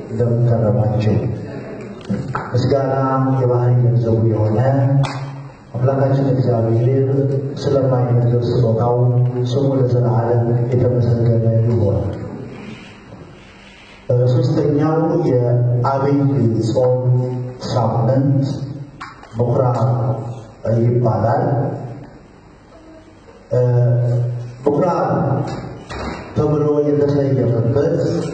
እንደምንከረማቸው ምስጋና የባህሪ ገንዘቡ የሆነ አምላካችን እግዚአብሔር ስለማይነገር ስጦታው ስሙ ለዘላለም የተመሰገነ ይሆን። ሶስተኛው የአብይ ጾም ሳምንት ምኩራብ ይባላል። ምኩራብ ተብሎ የተሰየመበት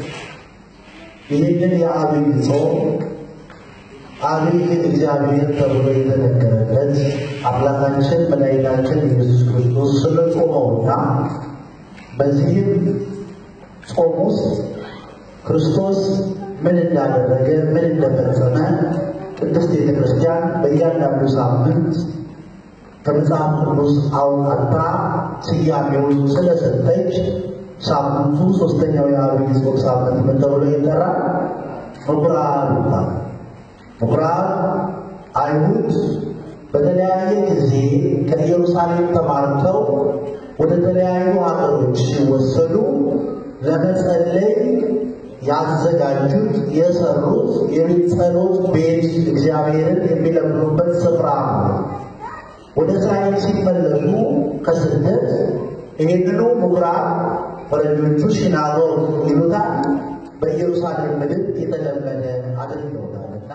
ይህንን የአብይ ጾም አብይ እግዚአብሔር ተብሎ የተነገረለት አምላካችን መድኃኒታችን ኢየሱስ ክርስቶስ ስለ ጾመውና በዚህም ጾም ውስጥ ክርስቶስ ምን እንዳደረገ ምን እንደፈጸመ ቅድስት ቤተ ክርስቲያን በእያንዳንዱ ሳምንት ከመጽሐፍ ቅዱስ አውጣታ ስያሜውን ስለሰጠች ሳምንቱ ሶስተኛው የአብይ ጾም ሳምንት ምን ተብሎ ይጠራል? ምኩራብ ይባላል። ምኩራብ አይሁድ በተለያየ ጊዜ ከኢየሩሳሌም ተማርተው ወደ ተለያዩ ሀገሮች ሲወሰዱ ለመጸለይ ያዘጋጁት የሰሩት የጸሎት ቤት እግዚአብሔርን የሚለምኑበት ስፍራ ነው። ወደ እስራኤል ሲመለሱ ከስደት ይህንኑ ምኩራብ ፈረንጆቹ ሲናጎግ ይሉታል በኢየሩሳሌም ምድር የተለመደ አድርገውታልና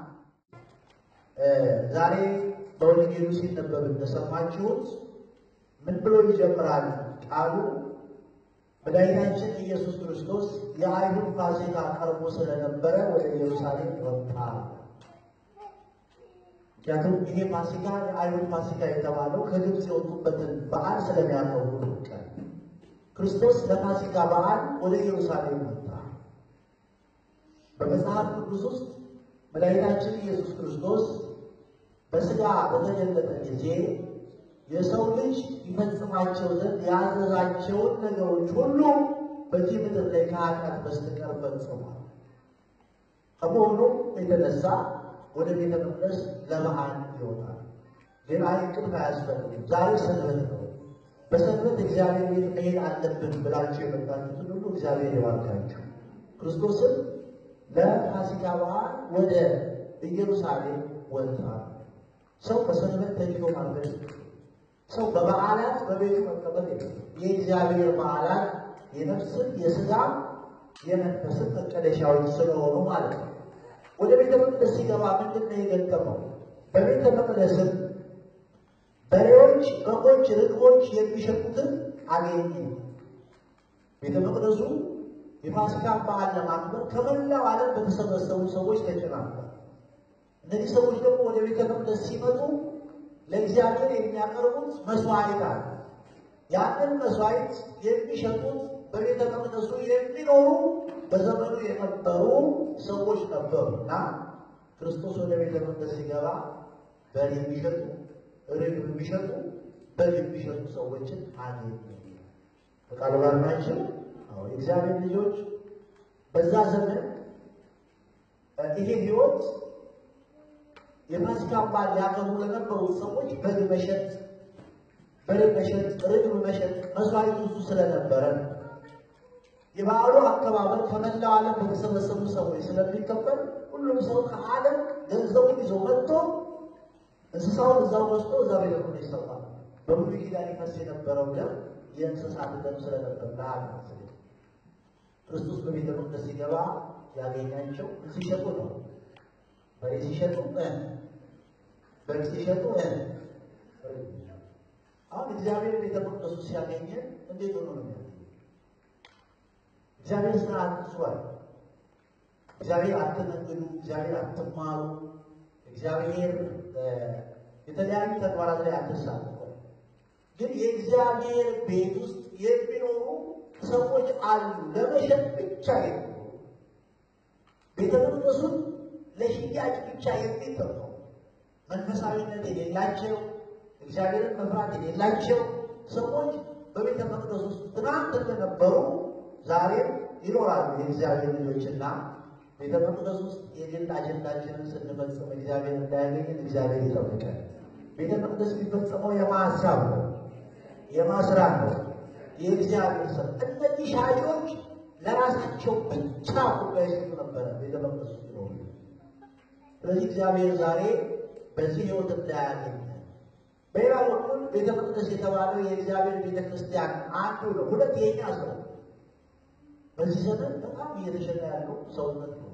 ዛሬ በወንጌሉ ሲነበብ እንደሰማችሁት ምን ብሎ ይጀምራል ቃሉ? መድኃኒታችን ኢየሱስ ክርስቶስ የአይሁድ ፋሲካ ቀርቦ ስለነበረ ወደ ኢየሩሳሌም ወጣ። ምክንያቱም ይሄ ፋሲካ የአይሁድ ፋሲካ የተባለው ከግብፅ የወጡበትን በዓል ስለሚያከብሩ ቀን ክርስቶስ ለፋሲካ በዓል ወደ ኢየሩሳሌም ወጣ። በመጽሐፍ ቅዱስ ውስጥ መድኃኒታችን ኢየሱስ ክርስቶስ በሥጋ በተገለጠ ጊዜ የሰው ልጅ ይፈጽማቸው ዘንድ ያዘዛቸውን ነገሮች ሁሉ በዚህ ምድር ላይ ከኃጢአት በስተቀር ፈጽሟል። ከመሆኑም የተነሳ ወደ ቤተ መቅደስ ለበዓል ይወጣል። ሌላ እንቅልፍ አያስፈልግም። ዛሬ ሰንበት ነው። በሰንበት እግዚአብሔር ቤት መሄድ አለብን ብላችሁ የመጣችሁትን ሁሉ እግዚአብሔር ይባርካችሁ። ክርስቶስን ለፋሲካ በዓል ወደ ኢየሩሳሌም ወጣ። ሰው በሰንበት ተኝቶ ማለት ሰው በበዓላት በቤቱ መቀመጥ የለም። የእግዚአብሔር በዓላት የነፍስን የሥጋ የመንፈስን መቀደሻዎች ስለሆኑ ማለት ነው። ወደ ቤተ መቅደስ ሲገባ ምንድን ነው የገጠመው? በቤተ መቅደስም በሬዎች፣ በጎች፣ ርግቦች የሚሸጡትን አገኘ። ቤተ መቅደሱ የፋሲካ በዓል ለማክበር ከመላው ዓለም በተሰበሰቡ ሰዎች ተጨናንቋል። እነዚህ ሰዎች ደግሞ ወደ ቤተ መቅደስ ሲመጡ ለእግዚአብሔር የሚያቀርቡት መስዋዕት አለ። ያንን መስዋዕት የሚሸጡት በቤተ መቅደሱ የሚኖሩ በዘመኑ የነበሩ ሰዎች ነበሩ እና ክርስቶስ ወደ ቤተ መቅደስ ሲገባ በሬ የሚሸጡ ርግብ የሚሸጡ በግ የሚሸጡ ሰዎችን አገኘ። በቃሉ ጋር ናቸው። የእግዚአብሔር ልጆች በዛ ዘመን ይሄ ሕይወት የፋሲካ በዓል ሊያከብሩ ለነበሩት ሰዎች በግ መሸጥ፣ በሬ መሸጥ፣ ርግብ መሸጥ መስዋዕቱ እሱ ስለነበረ የበዓሉ አከባበር ከመላው ዓለም በተሰበሰቡ ሰዎች ስለሚከበር ሁሉም ሰው ከዓለም ገንዘቡን ይዞ መጥቶ እንስሳውን እዛው ወስዶ እዛ ቤተ መቅደስ ይሰጣል። በብሉይ ኪዳን ይፈስ የነበረው ደም የእንስሳት ደም ስለነበር ለዓለም ክርስቶስ በቤተ መቅደስ ሲገባ ያገኛቸው ሲሸጡ ነው። በሬ ሲሸጡ በግ ሲሸጡ አሁን እግዚአብሔር ቤተ መቅደሱ ሲያገኘን እንዴት ሆኖ ነው ያገኘ? እግዚአብሔር ስራ አትስሯል። እግዚአብሔር አትነግዱ፣ እግዚአብሔር አትማሩ፣ እግዚአብሔር የተለያዩ ተግባራት ላይ አትሳተፉ። ግን የእግዚአብሔር ቤት ውስጥ የሚኖሩ ሰዎች አሉ፣ ለመሸጥ ብቻ የሚኖሩ ቤተ መቅደሱን ለሽያጭ ብቻ የሚጠቀሙ መንፈሳዊነት የሌላቸው እግዚአብሔርን መፍራት የሌላቸው ሰዎች በቤተ መቅደስ ውስጥ ትናንት እንደነበሩ ዛሬም ይኖራሉ። የእግዚአብሔር ልጆችና ቤተ መቅደስ ውስጥ የግል አጀንዳችንን ስንፈጽም እግዚአብሔር እንዳያገኝን እግዚአብሔር ይጠብቃል። ቤተ መቅደስ የሚፈጸመው የማሳብ ነው፣ የማስራት ነው፣ የእግዚአብሔር ሰው። እነዚህ ሻጮች ለራሳቸው ብቻ ጉዳይ ሲሉ ነበረ ቤተ መቅደስ ውስጥ ነው። ስለዚህ እግዚአብሔር ዛሬ በዚህ ህይወት እንዳያገኝ በሌላ በኩል ቤተ መቅደስ የተባለው የእግዚአብሔር ቤተ ክርስቲያን አንዱ ነው። ሁለት የኛ ሰው በዚህ ዘመን በጣም እየተሸጠ ያለው ሰውነት ነው።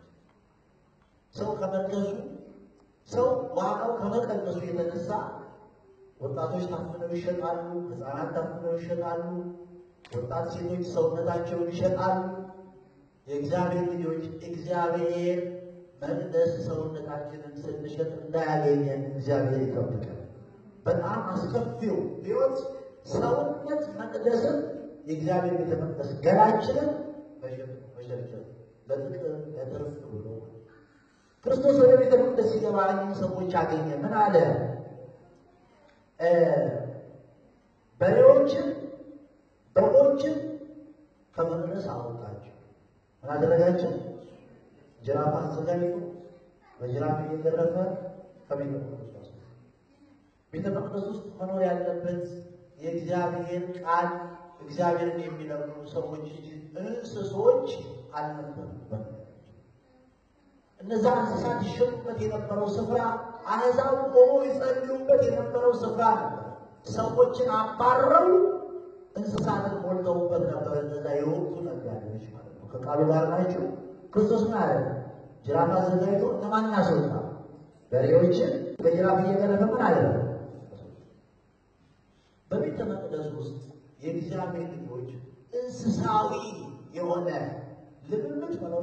ሰው ከመርከሱ ሰው ዋጋው ከመቀነሱ የተነሳ ወጣቶች ታፍነው ይሸጣሉ፣ ህፃናት ታፍነው ይሸጣሉ፣ ወጣት ሴቶች ሰውነታቸውን ይሸጣሉ። የእግዚአብሔር ልጆች እግዚአብሔር መቅደስ ሰውነታችንን ስንሸጥ እንዳያገኘን እግዚአብሔር ይጠብቃል። በጣም አስከፊው ህይወት ሰውነት መቅደስን የእግዚአብሔር ቤተ መቅደስ ገላችንን መሸርሸር ለጥቅም ለትርፍ ብሎ ክርስቶስ ወደ ቤተ መቅደስ ሲገባ እኚህን ሰዎች አገኘ። ምን አለ? በሬዎችን በጎችን ከመቅደስ አወጣቸው። ምን አደረጋቸው? ጅራፍ አዘጋጅቶ በጅራፍ እየገረፈ ከቤተ መቅደስ ውስጥ ቤተ መቅደስ ውስጥ መኖር ያለበት የእግዚአብሔር ቃል እግዚአብሔርን የሚለምኑ ሰዎች እንጂ እንስሶች አልነበሩም። እነዛ እንስሳት ይሸጡበት የነበረው ስፍራ አሕዛብ ቆሞ ይጸልዩበት የነበረው ስፍራ ነበር። ሰዎችን አባረው እንስሳትን ሞልተውበት ነበር። እነዛ የወቅቱ ነጋዴዎች ማለት ነው። ከቃሉ ጋር ናቸው። ክርስቶስ ምን አለ? ጅራፍ አዘጋጅቶ እነማን አስወጣ? በሬዎችን በጅራፍ እየገረፈ ምን አለ? በቤተ መቅደስ ውስጥ የእግዚአብሔር ልጆች እንስሳዊ የሆነ ልምምድ መኖር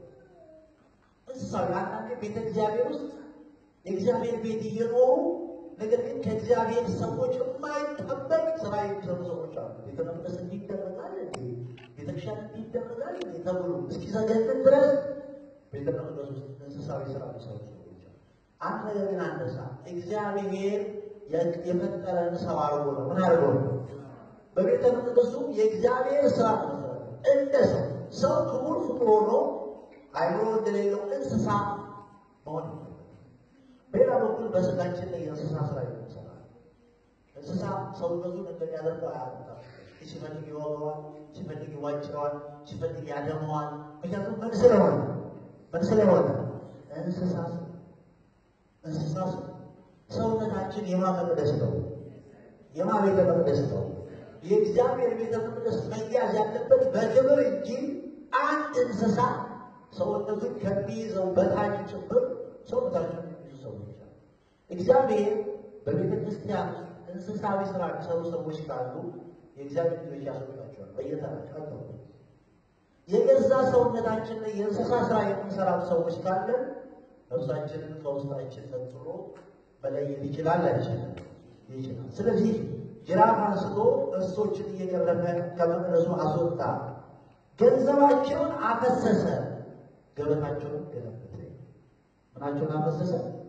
እንስሳዊ አንዳንዴ ቤተ እግዚአብሔር ውስጥ የእግዚአብሔር ቤት እየኖሩ ነገር ግን ከእግዚአብሔር ሰዎች የማይጠበቅ ስራ የሚሰሩ ሰዎች አሉ። ቤተ መቅደስ እንዲደረጋል እንዴ ቤተክርስቲያን እንዲደረጋል እንዴ ተብሎ እስኪዘገንን ድረስ ቤተ መቅደስ ውስጥ እንስሳዊ ስራ የሚሰሩ ሰዎች አሉ። አንድ ነገር ግን አነሳ እግዚአብሔር የፈጠረን ሰው አድርጎ ነው። ምን አድርጎ ነው? በቤተ መቅደሱ የእግዚአብሔር ስራ ነው። እንደ ሰው ሰው ክቡር ፍጡር ሆኖ አይምሮ እንደሌለው እንስሳ መሆን በሌላ በኩል በስጋችን ላይ የእንስሳ ስራ ይሰራ እንስሳ ሰውነቱን እንደሚያደርገው አያመጣም። ሲፈልግ ይወገዋል፣ ሲፈልግ ይዋጭረዋል፣ ሲፈልግ ያደመዋል። ምክንያቱም ምን ስለሆነ ምን ስለሆነ እንስሳ እንስሳ ሰውነታችን የማ መቅደስ ነው? የማ ቤተ መቅደስ ነው? የእግዚአብሔር ቤተ መቅደስ መያዝ ያለበት በክብር እንጂ አንድ እንስሳ ሰውነቱን ከሚይዘው በታች ጭምር ሰውነታችን የሚይዙ ሰዎች አሉ። እግዚአብሔር በቤተ ክርስቲያን እንስሳዊ ስራ የሚሰሩ ሰዎች ካሉ የእግዚአብሔር ልጆች ያስወጣቸዋል። በየተራቸው የገዛ ሰውነታችን ላይ የእንስሳ ስራ የምንሰራው ሰዎች ካለን ነፍሳችንን ከውስጣችን ነጥሎ መለየት ይችላል አይችልም? ይችላል። ስለዚህ ጅራፍ አንስቶ እንስሶችን እየገረፈ ከመቅደሱ አስወጣ። ገንዘባቸውን አፈሰሰ፣ ገበታቸውን ገለበጠ። ምናቸውን አፈሰሰ?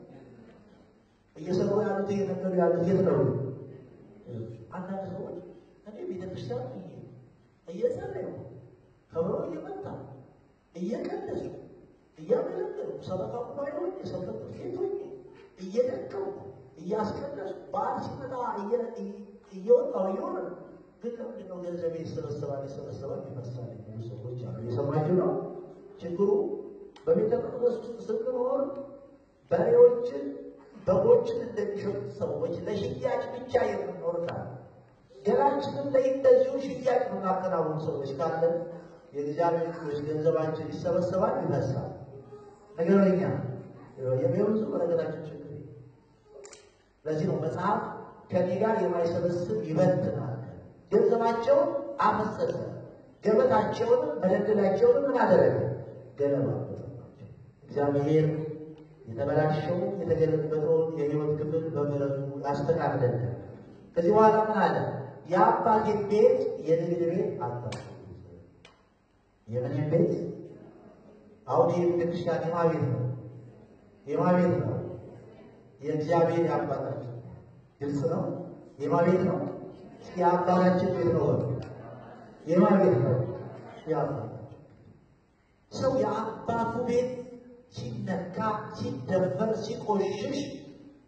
እየሰሩ ያሉት እየነገሩ ያሉት የት ነው? አንዳንድ ሰዎች እኔ ቤተክርስቲያን እየጸለዩ ከበሮ እየመታ እየቀደሱ እያገለገሉ ሰበካ ባይሆን የሰንበት ቤት ሆኜ እየደከሙ እያስቀደሱ በዓል ሲመጣ እየወጣው እየሆነ ግን ለምንድን ነው ገንዘብ ይሰበሰባል ይሰበሰባል ይፈሳል የሚሉ ሰዎች አሉ። የሰማችሁ ነው። ችግሩ በቤተ መቅደስ ውስጥ ስንኖር በሬዎችን በጎችን እንደሚሸጡት ሰዎች ለሽያጭ ብቻ የምንኖር ካለ ገላችንን ላይ እንደዚሁ ሽያጭ የምናከናውኑ ሰዎች ካለን የእግዚአብሔር ልጆች ገንዘባችን ይሰበሰባል ይፈሳል። ነገረኛ የሚሆኑ በነገራችን ችግር ለዚህ ነው መጽሐፍ ከኔ ጋር የማይሰበስብ ይበትናል። ገንዘባቸውን አፈሰሰ፣ ገበታቸውንም መደልደላቸውንም ምን አደረገ? ገለባበጠባቸው። እግዚአብሔር የተበላሸው የተገለበጠውን የሕይወት ክፍል በምሕረቱ ያስተካክለልን። ከዚህ በኋላ ምን አለ? የአባቴን ቤት የንግድ ቤት አታድርጉት። የምንን ቤት? አሁን ይህ ቤተክርስቲያን የማ ቤት ነው? የማ ቤት ነው? የእግዚአብሔር የአባታችን ግልጽ ነው። የማ ቤት ነው? እስኪ የአባታችን ቤት ነው። የማ ቤት ነው? የአባታችን ሰው የአባቱ ቤት ሲነካ፣ ሲደፈር፣ ሲቆሽሽ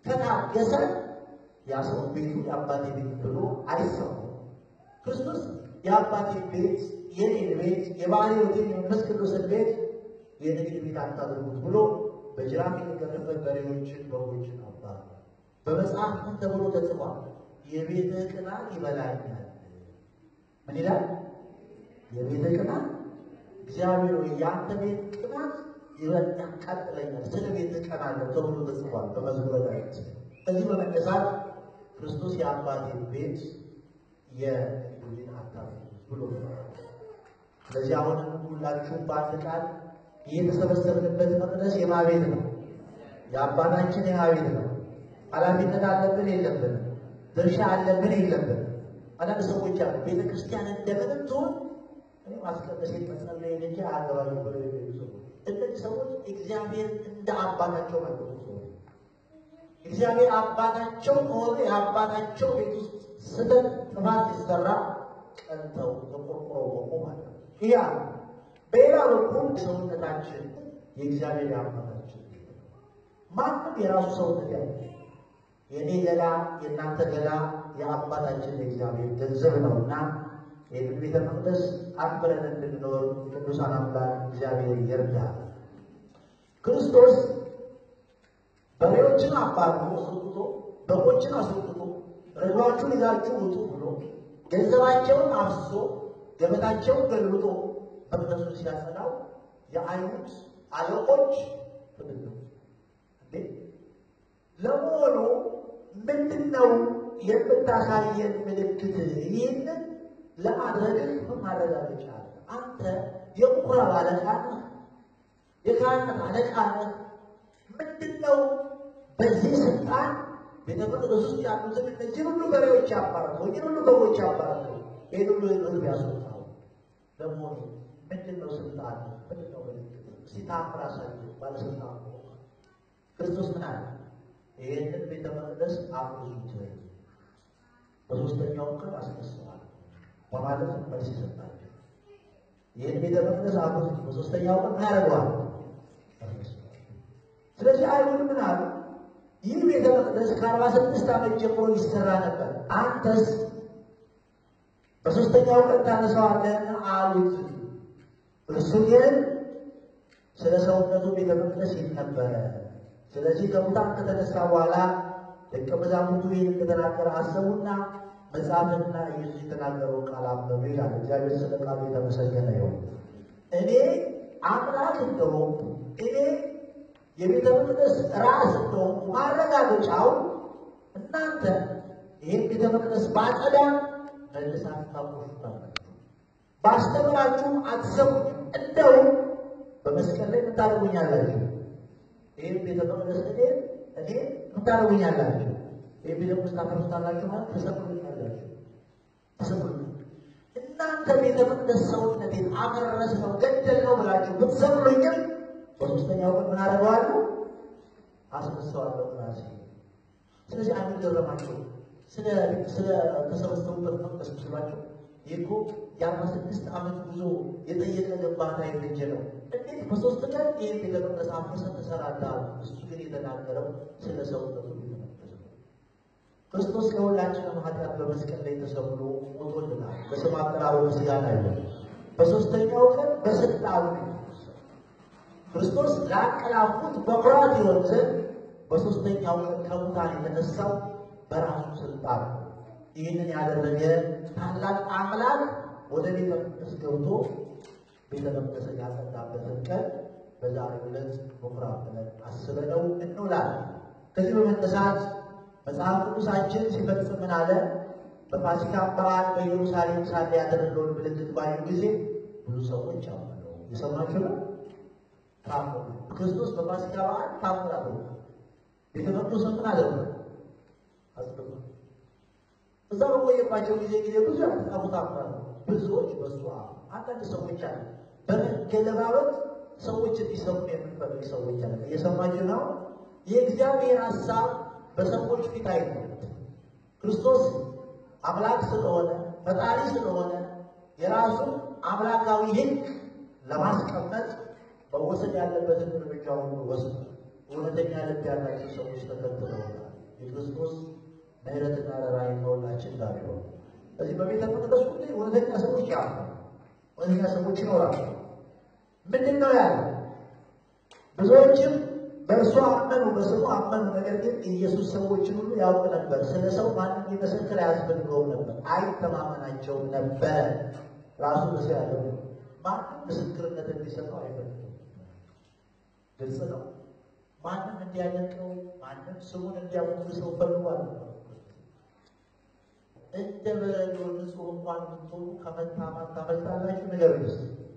ከታገሰ ያ ሰው ቤቱ የአባቴ ቤት ብሎ አይሰማም። ክርስቶስ የአባቴን ቤት የኔን ቤት የባሕርዮትን የመንፈስ ቅዱስን ቤት የንግድ ቤት አታድርጉት ብሎ በጅራፍ የተገረፈ በሬዎችን በጎችን አባረ። በመጽሐፍ ምን ተብሎ ተጽፏል? የቤትህ ቅናት ይበላኛል። ምን ይላል? የቤትህ ቅናት እግዚአብሔር ሆይ የአንተ ቤት ቅናት ይበል ያቃጥለኛል፣ ስለ ቤትህ ቀናለሁ ተብሎ ተጽፏል በመዝሙረ ዳዊት። ከዚህ በመነሳት ክርስቶስ የአባቴን ቤት የንግድ ቤት አታድርጉት ብሎ ስለዚህ አሁንም ሁላችሁም በአንድ ቃል የተሰበሰብንበት መቅደስ የማ ቤት ነው? የአባታችን የማ ቤት ነው። ኃላፊነት አለብን የለብንም? ድርሻ አለብን የለብንም? አንዳንድ ሰዎች አሉ ቤተ ክርስቲያን እንደምንም ትሆን እኔ ማስቀደሴን መጸለይ እንጂ አገባኝ ብለው የሚሉ ሰዎች እነዚህ ሰዎች እግዚአብሔር እንደ አባታቸው ማለት ነው። እግዚአብሔር አባታቸው ከሆነ የአባታቸው ቤት ውስጥ ስህተት ጥፋት ሲሰራ ቀንተው ተቆርቆረው ቆሞ ማለት ነው። ይህ በሌላ በኩል ሰውነታችን የእግዚአብሔር የአባታችን ማንም የራሱ ሰውነት ያለ የእኔ ገላ የእናንተ ገላ የአባታችን የእግዚአብሔር ገንዘብ ነውና ይህን ቤተ መቅደስ አክብረን እንድንኖር ቅዱሳን አምላክ እግዚአብሔር ይርዳል። ክርስቶስ በሬዎችን አባርሮ አስወጥቶ በጎችን አስወጥቶ ርግባችሁን ይዛችሁ ውጡ ብሎ ገንዘባቸውን አፍሶ ገበታቸውን ገልብጦ መቅደሱን ሲያጸዳው የአይሁድ አለቆች ፍልግ እንዴ ለመሆኑ ምንድን ነው የምታሳየን ምልክት? ይህንን ለማድረግ ምን ማረጋገጫ አለ? አንተ የምኩራብ አለቃ ነህ፣ የካህናት አለቃ ነህ። ምንድን ነው በዚህ ስልጣን ቤተ መቅደስ ውስጥ ያሉትን እነዚህ ሁሉ በሬዎች ያባረከው፣ እዚህ ሁሉ በጎች ያባረከው፣ ይህን ሁሉ ሕዝብ ያስወጣው ለመሆኑ ምንድን ነው ስልጣን? ምንድን ነው ምልክት? እስቲ ታምር አሳየው ባለስልጣን ክርስቶስ ምን አለ? ይህንን ቤተ መቅደስ አፍርሱት፣ በሶስተኛው ቀን አስነሳዋለሁ በማለት መልስ ይሰጣቸው። ይህን ቤተ መቅደስ አፍርሱት፣ በሶስተኛው ቀን ምን ያደርገዋል? ስለዚህ አይሁድ ምን አሉ? ይህ ቤተ መቅደስ ከአርባ ስድስት ዓመት ጀምሮ ይሰራ ነበር፣ አንተስ በሶስተኛው ቀን ታነሳዋለህ አሉት። እርሱ ግን ስለ ሰውነቱ ቤተ መቅደስ ይል ነበረ። ስለዚህ ከሙታን ከተነሳ በኋላ ደቀ መዛሙርቱ ይህን እንደተናገረ አሰቡና መጽሐፍንና ኢየሱስ የተናገረው ቃል አመኑ ይላል። እግዚአብሔር ስለ ቃሉ የተመሰገነ ይሁን። እኔ አምላክ እንደሆንኩ እኔ የቤተ መቅደስ ራስ እንደሆንኩ ማረጋገጫው እናንተ ይህን ቤተ መቅደስ ባጸዳ መልሳችሁ ታቆሹታላችሁ፣ ባስተምራችሁም አትሰሙኝም። እንደውም በመስቀል ላይ ምታደርጉኛላችሁ ይህ ቤተ መቅደስ እኔ እኔ ምታደርጉኛላችሁ ይህ ቤተ መቅደስ ታፈርሱታላችሁ ማለት ተሰቅሉኛላችሁ ተሰቅሉኝ እናንተ ቤተ መቅደስ ሰውነቴን አፈረስ ነው ገደል ነው ብላችሁ ብትሰቅሉኝም በሶስተኛው ቀን ምን አደርገዋለሁ አስነሳዋለሁ ራሴ ስለዚህ አንድ ገረማቸው ስለ ስለ ተሰበሰቡበት መቅደስ ምስሏቸው ይህ እኮ የአርባ ስድስት ዓመት ጉዞ የጠየቀ ግንባታ የፈጀ ነው። እንዴት በሶስት ቀን ይህን ቤተ መቅደስ አፍርሰህ ትሰራለህ? እሱ ግን የተናገረው ስለ ሰውነቱ ቤተ መቅደስ ነው። ክርስቶስ ለሁላችንም ኃጢአት በመስቀል ላይ ተሰቅሎ ሞቶልናል። በስም አጠራሩ ምስጋና ይሁን። በሶስተኛው ቀን በስልጣኑ ነው የተነሳው። ክርስቶስ ላቀላፉት በኩራት ይሆን ዘንድ በሶስተኛው ቀን ከሙታን የተነሳው በራሱ ስልጣን ነው። ይህንን ያደረገ ታላቅ አምላክ ወደ ቤተ መቅደስ ገብቶ ቤተ መቅደስን ያጸዳበትን ቀን በዛሬው ዕለት በኩራት ብለን አስበነው እንውላለን። ከዚህ በመነሳት መጽሐፍ ቅዱሳችን ሲፈጽም ምን አለ? በፋሲካ በዓል በኢየሩሳሌም ሳለ ያደረገውን ምልክት ባዩ ጊዜ ብዙ ሰዎች አመኑ። የሰማችሁ ነው። ታምሩ ክርስቶስ በፋሲካ በዓል ታምር አድርጓል። ቤተ መቅደሱን ምን አደረገ? አጽድቋል። እዛ በቆየባቸው ጊዜ ጊዜ ብዙ ያልተጻፉ ታምራት ብዙዎች በሱ አንዳንድ ሰዎች አለ በመገለባበጥ ሰዎች እንዲሰሙ የምንፈልግ ሰዎች አለ። እየሰማችሁ ነው። የእግዚአብሔር ሀሳብ በሰዎች ፊት አይነት ክርስቶስ አምላክ ስለሆነ ፈጣሪ ስለሆነ የራሱን አምላካዊ ሕግ ለማስቀመጥ መወሰድ ያለበትን እርምጃ ሁሉ ወስዷል። እውነተኛ ልብ ያላቸው ሰዎች ተከትለውታል። የክርስቶስ ምሕረትና ርኅራኄ ከሁላችን ጋር ይሁን። እዚህ በቤተ መቅደሱ ላይ እውነተኛ ሰዎች ያሉ እውነተኛ ሰዎች ይኖራሉ። ምንድን ነው ያለ? ብዙዎችም በእርሱ አመኑ፣ በስሙ አመኑ። ነገር ግን የኢየሱስ ሰዎችን ሁሉ ያውቅ ነበር። ስለ ሰው ማንም ሊመሰክር አያስፈልገውም ነበር፣ አይተማመናቸውም ነበር። ራሱ በሰው ያለው ማንም ምስክርነት እንዲሰጠው አይፈልግም። ግልጽ ነው። ማንም እንዲያደንቀው ማንም ስሙን እንዲያሞግሰው ፈልጓል። እንደ በረዶ ንጹሕ እንኳን ብትሆኑ ከመታማት ታመልጣላችሁ። ነገር ስ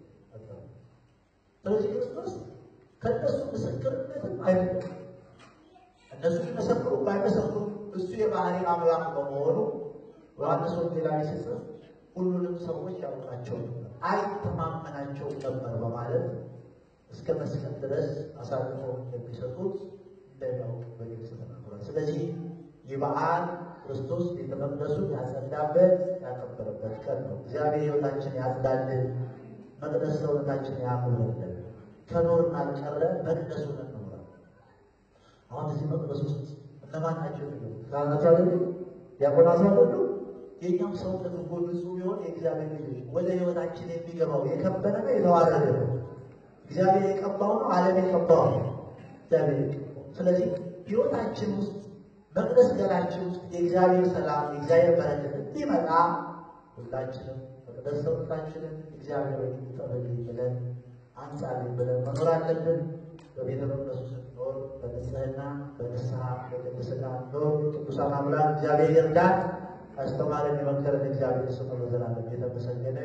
ስለዚህ ክርስቶስ ከእነሱ ምስክርነትም አይፈልግም። እነሱ ቢመሰክሩ ባይመሰክሩ እሱ የባህሪ አምላክ በመሆኑ ዮሐንስ ወንጌላዊ ሲጽፍ ሁሉንም ሰዎች ያውቃቸው ነበር፣ አይተማመናቸው ነበር በማለት እስከ መስቀል ድረስ አሳልፎ የሚሰጡት እንደው በግልጽ ተናግሯል። ስለዚህ ይህ በዓል ክርስቶስ ቤተ መቅደሱን ያጸዳበት ያከበረበት ቀን ነው። እግዚአብሔር ሕይወታችን ያጽዳልን፣ መቅደስ ሰውነታችን ያኑርልን። ከኖርን አልቀረ መቅደሱን እንኖራ። አሁን እዚህ መቅደስ ውስጥ እነማን ናቸው? ካህናቱ አይደሉ? ዲያቆናቱ አይደሉ? የእኛም ሰውነት እኮ ንጹሕ ቢሆን የእግዚአብሔር ልጆች ወደ ሕይወታችን የሚገባው የከበረ ነው የተዋረደ ነው። እግዚአብሔር የቀባው ነው፣ ዓለም የቀባው ነው። እግዚአብሔር የቀባው ስለዚህ ሕይወታችን ውስጥ መቅደስ ገላችን ውስጥ የእግዚአብሔር ሰላም የእግዚአብሔር በረከት እንዲመጣ ሁላችንም መቅደስ ሰውነታችንን እግዚአብሔር ጠበል ብለን አንጻልን ብለን መኖር አለብን። በቤተ መቅደሱ ስንኖር በንጽህና በንስሐ በቅድስና ኖር። ቅዱሳን አምላክ እግዚአብሔር ይርዳን። አስተማረን የመከረን እግዚአብሔር ስሙ ለዘላለም የተመሰገነ